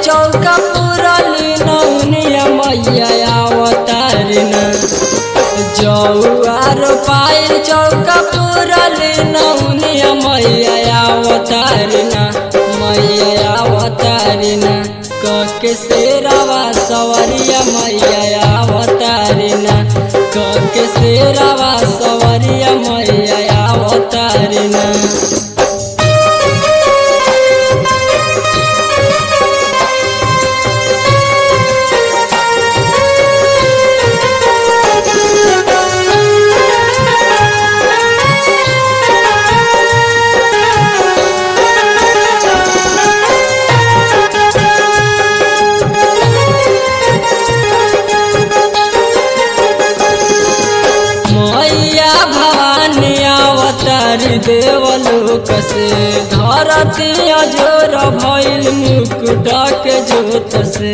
चौका पुरली नौनिया मैया अवतारिना जौआर पायल चौका पुरली नौनिया मैया अवतारिना मैया अवतारिना कके शेरावा सवरिया मैया अवतारिना कके शेरावा सवरिया मैया अवतारिना मैया भवानी अवतारी देवलोक से धरती अजोर भइल मुकुट के जोत से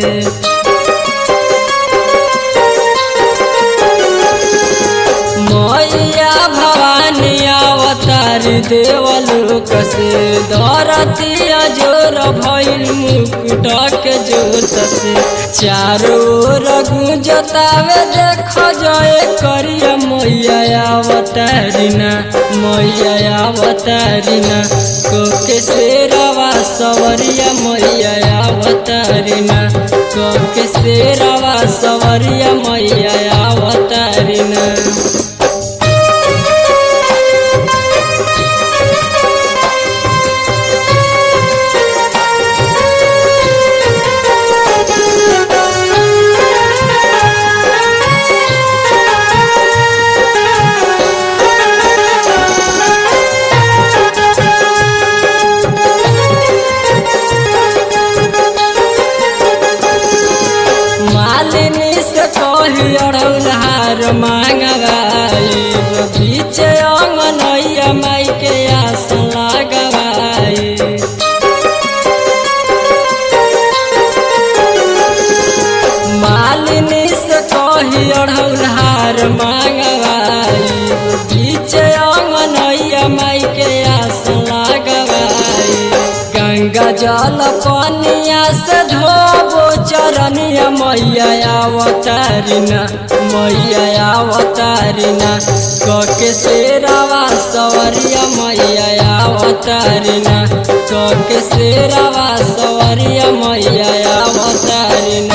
मैया भवानी अवतारी देवलोक से धरती अजोर भइल मुकुट के जोत से चारों ओर गुंजतावे देख जय करिया मैया अवतारिना मैया अवतारिना कोके शेरवा सवरिया मैया अवतारिना कोके शेरवा सवरिया मैया अवतारिना मालिनी से कही अड़ौल हार मांगवाई बीच अंगनैया माई के आस लगवाई मालिनी से कही अड़ौल हार मांगवाई बीच अंगनैया माई के आस लगवाई गंगा जल पनिया से धोबो चरनिया मैया अवतारिना मैया अवतारिना कके शेरावा सवरिया मैया अवतारिना कके शेरावा सवरिया मैया अवतारिना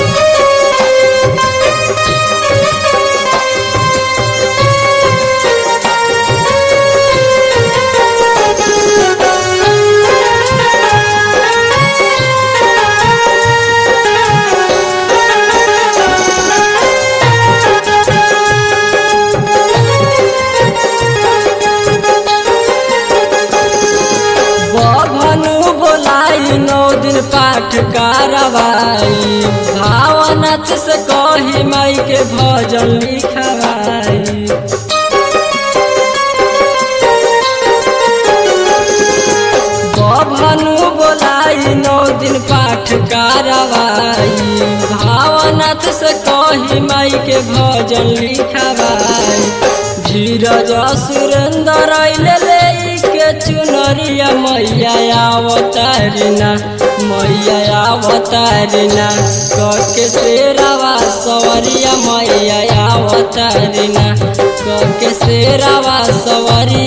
बभनु बोलाई नौ दिन पाठ कारवाई भावनाथ से कही माई के भजन लिखवाई बभनु बोलाई नौ दिन पाठ कारवाई भावनाथ से कही माई के भजन लिखवाई धीरज सुरेंद्र अइले ले के चुनरिया मैया अवतारिना मैया अवतारिना कके शेरावा सवरिया मैया अवतारिना कके शेरावा सवरिया